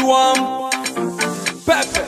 do am. Pep.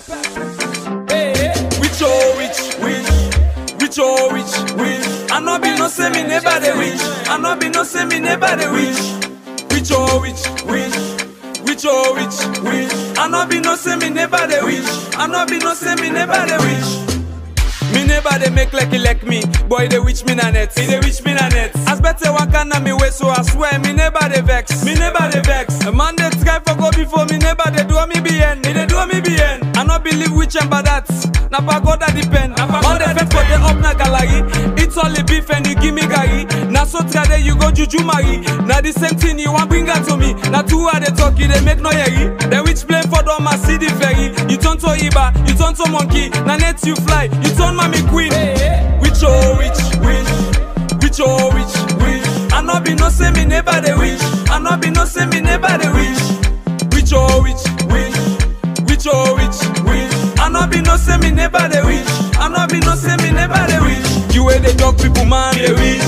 Which oh which which which oh which which. I no be no say me neighbor dey which. I no be no say me neighbor dey which. Which oh which which which oh which which. I no be no say me neighbor dey which. I no be no say me neighbor dey which. Me neighbor they make like like me, boy they witch me na net, he they witch me na net. As better one can na me way, so I swear me neighbor they vex, me neighbor they vex. A man they try for go before me neighbor they do me bien, me they do me bien. I not believe witch and bad that, na pagoda depend. On the fence for the up na gallery, it's all the beef and you give me gari. Na so try there you go juju marry. Na the same thing you want bring that to me. Na two are they talk, you they make no yeri. The witch blame for them I see the ferry. You turn to Iba, you turn to monkey. Na net you fly, you turn mommy queen. Which oh which which which oh which which. I no be no say me neighbor the witch. I no be no say me neighbor the witch. Which oh which which which oh which which. I no be no say me neighbor the witch. I no be no say me neighbor the witch. You where they dog people man the witch.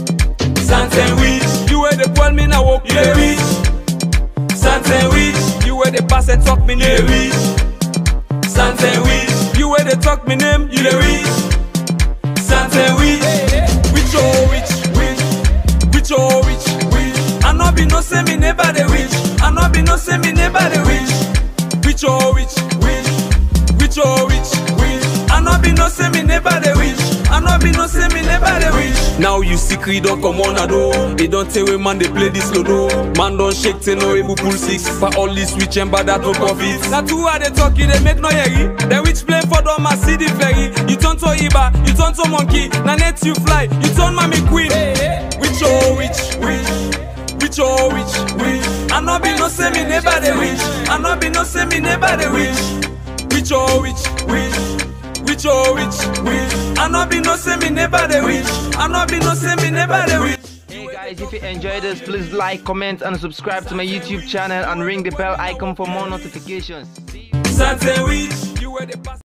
Santen witch. You where they call me now walk the witch. Santen witch. You where they pass and talk me the witch. Santen witch. You where they talk me name, you the witch. Santen witch. Which oh which which which oh which which. I no be no say me neighbor the witch. I no be no say me neighbor the witch. Which oh which which which oh which which. I no be no say me neighbor the witch. I no be no say me neighbor the witch. Now you see creed don't come on a do. They don't tell we man they play this lodo. Man don't shake say no able pull six. For all this switch and bad that no profit. Now two are they talking they make no yeri. The witch play for them I see the ferry. You turn to Iba, you turn to monkey. Now net you fly, you turn mommy queen. Which oh which which which oh which which. I no be no say me neighbor the witch. I no be no say me neighbor the witch. Which oh which which which oh which which. I no be no say me neighbor the witch. I no be no say me neighbor the witch. Hey guys, if you enjoyed this, please like, comment, and subscribe to my YouTube channel and ring the bell icon for more notifications. Santen witch, you were the pass.